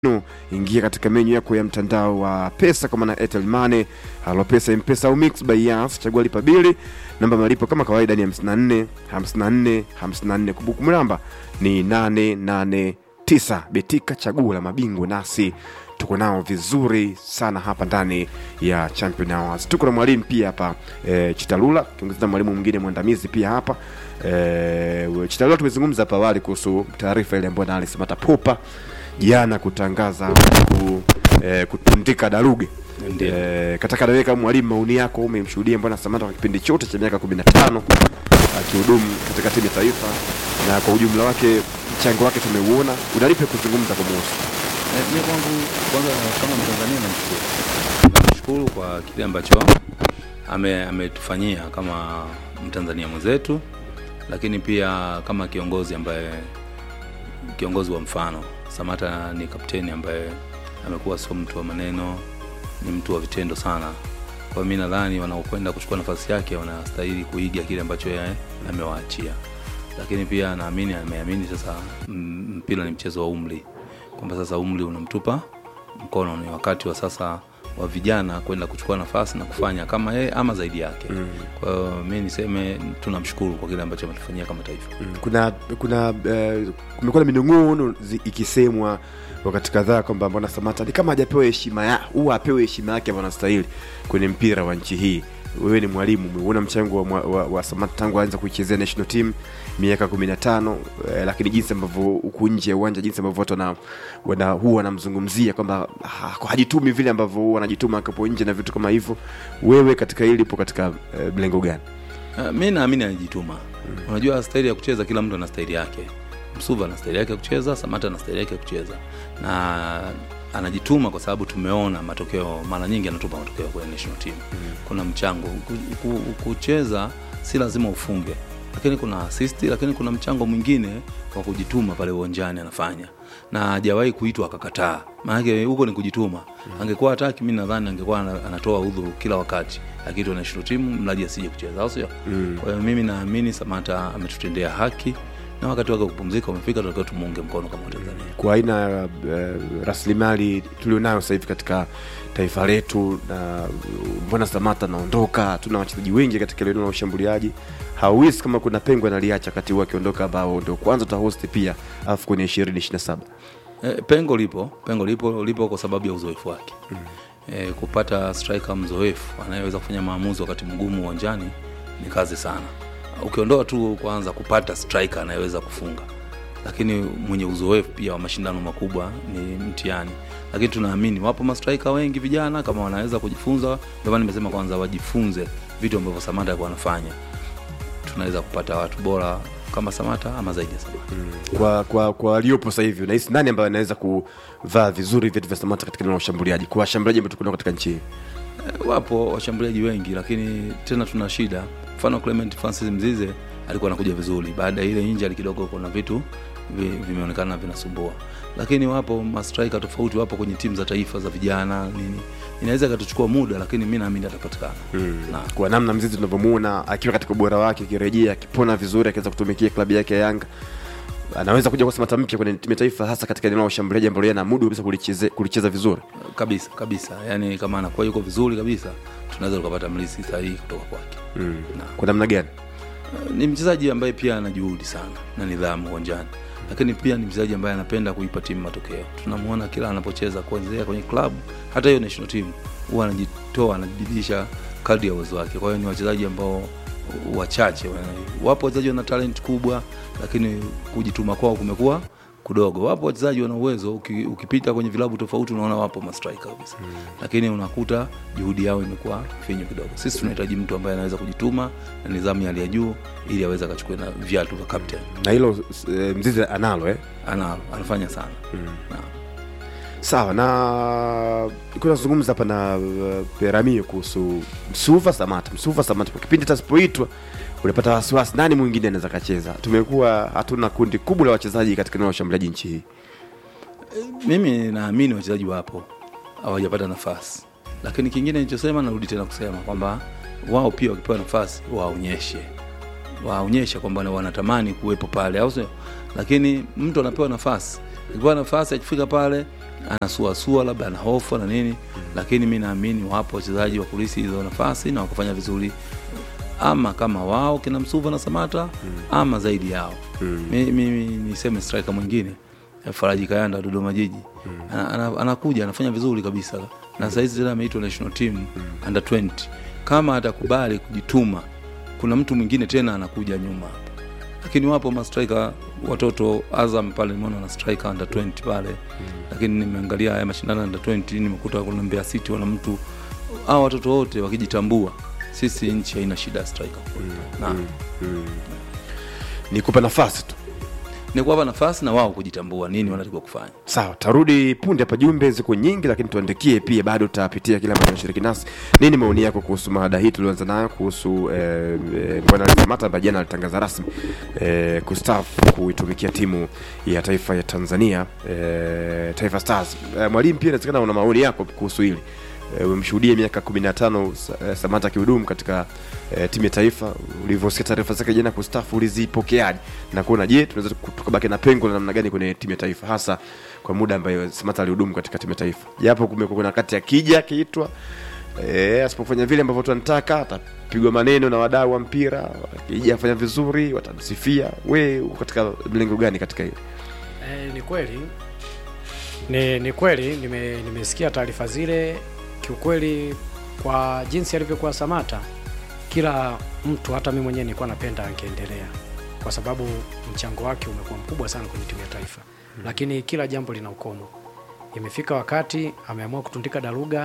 No, ingia katika menyu yako ya mtandao wa pesa kwa maana Airtel Money, Halo Pesa, M-Pesa au Mix by Yas, chagua lipa bili. Namba malipo kama kawaida ni 54 54 54. Kumbukumbu namba ni 889. Betika, chaguo la mabingwa, nasi tuko nao vizuri sana hapa ndani ya Champion Hours. Tuko na mwalimu pia hapa e, Chitalula, kiongezea mwalimu mwingine mwandamizi pia hapa e, Chitalula. Tumezungumza hapa awali kuhusu taarifa ile ambayo Alex Matapopa jana kutangaza ku, eh, kutundika daruge Ndiyo. eh, kataka nawe kama mwalimu maoni yako umemshuhudia mbwana Samata kwa kipindi chote cha miaka 15 akihudumu katika timu ya taifa na kwa ujumla wake mchango wake tumeuona unalipe kuzungumza kwa muhusu Eh, mi kwangu kwanza kama Mtanzania namshukuru, namshukuru kwa kile ambacho ame- ametufanyia kama Mtanzania mwenzetu, lakini pia kama kiongozi ambaye kiongozi wa mfano. Samata ni kapteni ambaye amekuwa sio mtu wa maneno, ni mtu wa vitendo sana. Kwa mi nadhani wanaokwenda kuchukua nafasi yake wanastahili kuiga kile ambacho yeye amewaachia, lakini pia naamini ameamini sasa mm, mpira ni mchezo wa umri kwamba sasa umri unamtupa mkono, ni wakati wa sasa wa vijana kwenda kuchukua nafasi na kufanya kama yeye ama zaidi yake. Mm. Kwa hiyo mi niseme tunamshukuru kwa kile ambacho ametufanyia kama taifa. Mm, kuna kuna eh, kumekuwa na minong'ono zi- ikisemwa wakati kadhaa kwamba mbona Samata ni kama hajapewa heshima ya huwa apewe heshima yake ambayo anastahili kwenye mpira wa nchi hii. Wewe ni mwalimu, umeona mchango wa, mwa- wa, wa Samata tangu aanza kuichezea national team miaka 15 eh, lakini jinsi ambavyo huku nje ya uwanja, jinsi ambavyo watu wana, wana huwa wanamzungumzia kwamba ha- hajitumi vile ambavyo huwa anajituma akapo nje na vitu kama hivyo. Wewe katika hili ipo katika eh, mlengo gani? Uh, mi naamini anajituma. Unajua staili ya kucheza, kila mtu ana staili yake. Msuva ana staili yake ya kucheza, Samata ana staili yake ya kucheza, na anajituma kwa sababu tumeona matokeo mara nyingi, anatupa matokeo kwenye national team. Kuna mchango Ku- ku- kucheza, si lazima ufunge, lakini kuna assist, lakini kuna mchango mwingine wa kujituma pale uwanjani anafanya, na hajawahi kuitwa akakataa. Maanake huko ni kujituma. Angekuwa hataki, mi nadhani angekuwa ana- anatoa udhuru kila wakati akiitwa national team, mradi asije kucheza, au sio? Kwa hiyo mimi naamini Samata ametutendea haki na wakati wake wa kupumzika umefika, tunatakiwa tumuunge mkono kama Watanzania. kwa aina ya uh, rasilimali tulionayo sasa hivi katika taifa letu, na uh, mbona Samata anaondoka, tuna wachezaji wengi katika eneo la ushambuliaji. Hauwezi kama kuna pengo analiacha kati huo akiondoka, ambao ndio kwanza utahosti pia afu kwenye ishirini ishirini na saba E, pengo lipo, pengo lipo, lipo kwa sababu ya uzoefu wake mm. E, kupata striker mzoefu anayeweza kufanya maamuzi wakati mgumu uwanjani ni kazi sana. Ukiondoa tu kwanza kupata striker anayeweza kufunga, lakini mwenye uzoefu pia wa mashindano makubwa ni mtihani. Lakini tunaamini wapo mastrika wengi vijana, kama wanaweza kujifunza. Ndio maana nimesema kwanza wajifunze vitu ambavyo Samata alikuwa anafanya, tunaweza kupata watu bora kama Samata ama zaidi ya Samata. kwa kwa kwa waliopo sasa hivi, unahisi nani ambaye anaweza kuvaa vizuri viatu vya Samata katika eneo la ushambuliaji, kwa washambuliaji ambao tuko nao katika nchi hii? Eh, Wapo washambuliaji wengi, lakini tena tuna shida. Mfano Clement Francis Mzize alikuwa anakuja vizuri, baada ya ile injury kidogo kuna vitu vi- vimeonekana vinasumbua, lakini wapo mastrika tofauti, wapo kwenye timu za taifa za vijana nini. Inaweza ikatuchukua muda, lakini mi naamini atapatikana na kwa namna mzizi tunavyomuona akiwa katika ubora wake, akirejea akipona vizuri, akiweza kutumikia klabu yake ya Yanga, anaweza kuja kwa Samata mpya kwenye timu ya taifa, hasa katika eneo la ushambuliaji ambalo yeye anamudu kabisa kulicheze, kulicheza vizuri. kabisa kabisa, yani kama anakuwa yuko vizuri kabisa, tunaweza tukapata mlisi sahihi kutoka kwake na Kwa namna gani? ni mchezaji ambaye pia ana juhudi sana na nidhamu uwanjani, lakini pia ni mchezaji ambaye anapenda kuipa timu matokeo. Tunamwona kila anapocheza kuanzia kwenye klabu hata hiyo national team, huwa anajitoa, anajibidisha kadri ya uwezo wake. Kwa hiyo ni wachezaji ambao wachache, wapo wachezaji wana talent kubwa, lakini kujituma kwao kumekuwa kudogo. Wapo wachezaji wana uwezo, uki- ukipita kwenye vilabu tofauti unaona wapo mastrika kabisa, lakini unakuta juhudi yao imekuwa finyu kidogo. Sisi tunahitaji mtu ambaye anaweza kujituma na nidhamu ya hali ya juu, ili aweze akachukua na viatu vya captain. Na hilo e, mzizi analo eh? Ana anafanya sana na Sawa, na kuna zungumza hapa na uh, Peramio kuhusu Msuva Samata. Msuva Samata, kwa kipindi tasipoitwa unapata wasiwasi, nani mwingine anaweza kacheza? Tumekuwa hatuna kundi kubwa la wachezaji katika eneo la ushambuliaji nchi hii. mimi naamini wachezaji wapo hawajapata nafasi, lakini kingine nilichosema, narudi tena kusema kwamba wao pia wakipewa nafasi waonyeshe waonyeshe kwamba na wanatamani kuwepo pale, au sio? Lakini mtu anapewa nafasi, akipewa nafasi akifika pale anasuasua labda ana hofu na nini lakini mi naamini wapo wachezaji wa kulisi hizo nafasi na wakufanya vizuri ama kama wao kina msuva na samata ama zaidi yao mimi mi, mi, niseme striker mwingine eh, faraji kayanda wa dodoma jiji ana, ana, anakuja anafanya vizuri kabisa na sahizi tena ameitwa national team under 20 kama atakubali kujituma kuna mtu mwingine tena anakuja nyuma hapo lakini wapo mastrika watoto azam pale nimeona na striker under 20 pale lakini nimeangalia haya mashindano under 20 nimekuta kuna mbeya city wana mtu hao watoto wote wakijitambua sisi nchi haina shida ya striker na ni kupa nafasi tu ni kuwapa nafasi na wao kujitambua nini wanatakiwa kufanya sawa tarudi punde hapa jumbe ziko nyingi lakini tuandikie pia bado tutapitia kile ambacho nashiriki nasi nini maoni yako kuhusu mada hii tulioanza nayo kuhusu eh, eh, bwana alisamata ambaye jana alitangaza rasmi eh, kustaafu kuitumikia timu ya taifa ya tanzania eh, taifa stars eh, mwalimu pia inawezekana una maoni yako kuhusu hili Eh, umemshuhudia miaka 15 Sa- eh, Samata akihudumu katika eh, timu ya taifa. Ulivyosikia taarifa zake jana kustafu, ulizipokeaje na kuona je, tunaweza tukabaki na pengo la namna gani kwenye timu ya taifa, hasa kwa muda ambayo Samata alihudumu katika timu ya taifa, japo kumekuwa kuna wakati akija akiitwa eh, asipofanya vile ambavyo tunataka atapigwa maneno na wadau wa mpira, akija afanya vizuri watamsifia. We uko katika mlengo gani katika hili? E, ni kweli ni, ni kweli nime, nimesikia taarifa zile. Kiukweli, kwa jinsi alivyokuwa Samata, kila mtu, hata mimi mwenyewe nilikuwa napenda angeendelea, kwa sababu mchango wake umekuwa mkubwa sana kwenye timu ya taifa, lakini kila jambo lina ukomo. Imefika wakati ameamua kutundika daruga,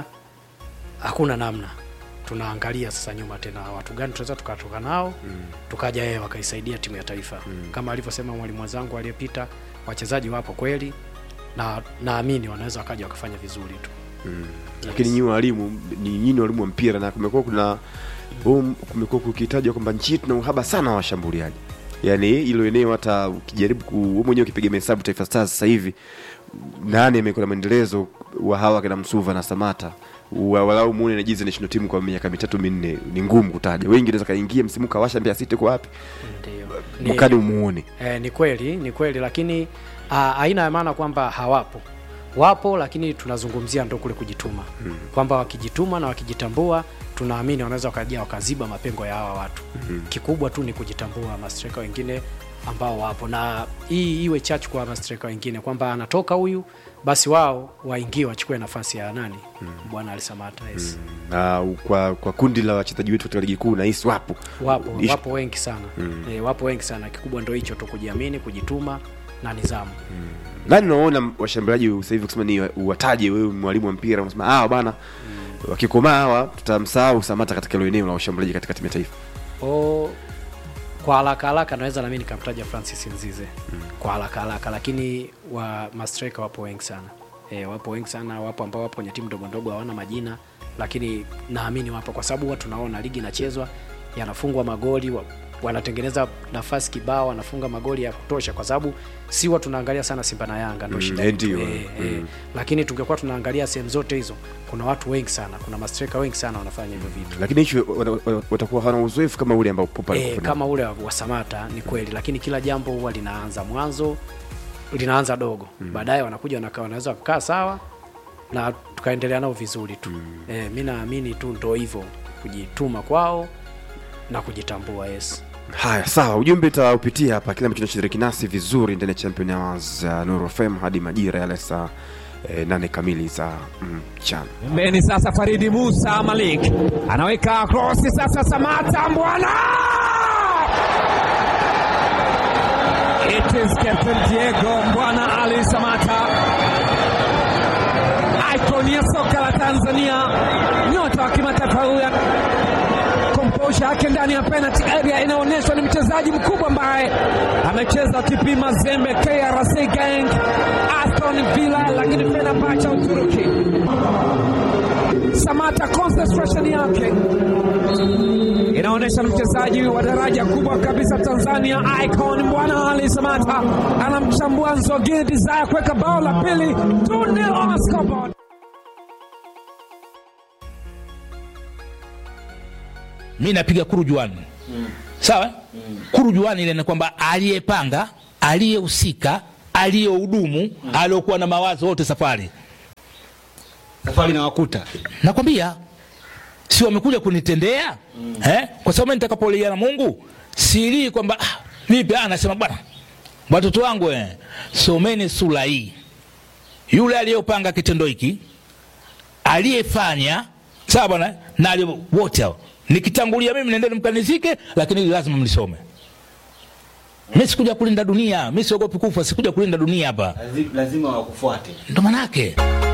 hakuna namna. Tunaangalia sasa nyuma tena, watu gani tunaweza tukatoka nao tukaja yeye wakaisaidia timu ya taifa kama alivyosema mwalimu wenzangu aliyepita, wachezaji wapo kweli, na naamini wanaweza wakaja wakafanya vizuri tu. lakini nyinyi walimu ni nyinyi walimu wa mpira na kumekuwa kuna um, kumekuwa kukitajwa kwamba nchi hii tuna uhaba sana wa washambuliaji yaani hilo eneo hata ukijaribu ku wewe mwenyewe ukipiga mahesabu taifa stars sasa hivi nani amekuwa na maendelezo wa hawa kina msuva na samata wa- walau muone najizi national team kwa miaka mitatu minne ni ngumu kutaja wengi naweza kaingia msimu kawasha mbea city kwa wapi Ndio. mwakani umuone Eh, ni kweli ni kweli, lakini ah, haina ya maana kwamba hawapo, wapo, lakini tunazungumzia ndo kule kujituma kwamba wakijituma na wakijitambua, tunaamini wanaweza wakaja wakaziba mapengo ya hawa watu. Kikubwa tu ni kujitambua, mastreka wengine ambao wapo, na hii iwe chachu kwa mastreka wengine kwamba anatoka huyu, basi wao waingie wachukue nafasi ya nani, bwana Alisamata. Yes. na kwa kwa kundi la wachezaji wetu katika ligi kuu nahisi wapo Wapo, Ish- wapo wengi sana e, wapo wengi sana. Kikubwa ndo hicho tu, kujiamini, kujituma na nidhamu. nani unaona washambuliaji sasa hivi kusema ni uwataje wewe mwalimu wa mpira unasema hawa bana wakikomaa hawa tutamsahau Samata katika hilo eneo la washambuliaji katika timu ya taifa O, kwa haraka haraka naweza nami nikamtaja Francis Nzize kwa haraka haraka, lakini wa mastreka wapo wengi sana e, wapo wengi sana, wapo ambao wapo kwenye timu ndogo ndogo hawana majina, lakini naamini wapo kwa sababu huwa tunaona ligi inachezwa, yanafungwa magoli wa, wanatengeneza nafasi kibao, wanafunga magoli ya kutosha, kwa sababu si huwa tunaangalia sana Simba na Yanga ndio Mm, shida eh, yetu. ndio. Eh, eh, lakini tungekuwa tunaangalia sehemu zote hizo, kuna watu wengi sana, kuna mastreka wengi sana wanafanya hivyo vitu lakini hicho wana- wana- watakuwa hawana uzoefu kama ule ambao Popa e, alikuwa nao. kama ule wa wa Samata ni kweli, lakini kila jambo huwa linaanza mwanzo, linaanza dogo baadaye wanakuja wanakaa, wanaweza kukaa sawa na tukaendelea nao vizuri tu e, mi naamini tu ndo hivyo kujituma kwao na kujitambua. Yes. haya sawa ujumbe utaupitia hapa kile ambacho tunashiriki nasi vizuri ndani ya champion hours ya Nuru FM hadi majira yale saa eh, nane kamili za mchana Pembeni sasa Faridi Musa Malik anaweka krosi sasa, Samata Mbwana, it is Captain Diego Mbwana Ali Samata, icon ya soka la Tanzania, nyota wa kimataifa huyu komposha yake ndani ya penalty area inaonyeshwa ni mchezaji mkubwa ambaye amecheza TP Mazembe, KRC Gang, Aston Villa, lakini Fenerbahce Uturuki. Samata concentration yake inaonyesha ni mchezaji wa daraja kubwa kabisa Tanzania, icon Bwana Ali Samata anamchambua Nzogini Desire kuweka bao la pili 2-0 on the scoreboard. mi napiga kurujuani sawa kurujuani ile ni kwamba aliyepanga aliyehusika aliyehudumu aliyokuwa na mawazo wote safari safari na wakuta nakwambia si wamekuja kunitendea mm. eh? kwa sababu mimi nitakapolia na mungu silii kwamba ah, vipi ah, nasema bwana watoto wangu eh, someni sura hii yule aliyopanga kitendo hiki aliyefanya sawa bwana na aliye- wote hao nikitangulia mimi nendeni mkanizike lakini hili lazima mlisome mi sikuja kulinda dunia mi siogopi kufa sikuja kulinda dunia hapa lazima wakufuate ndo manake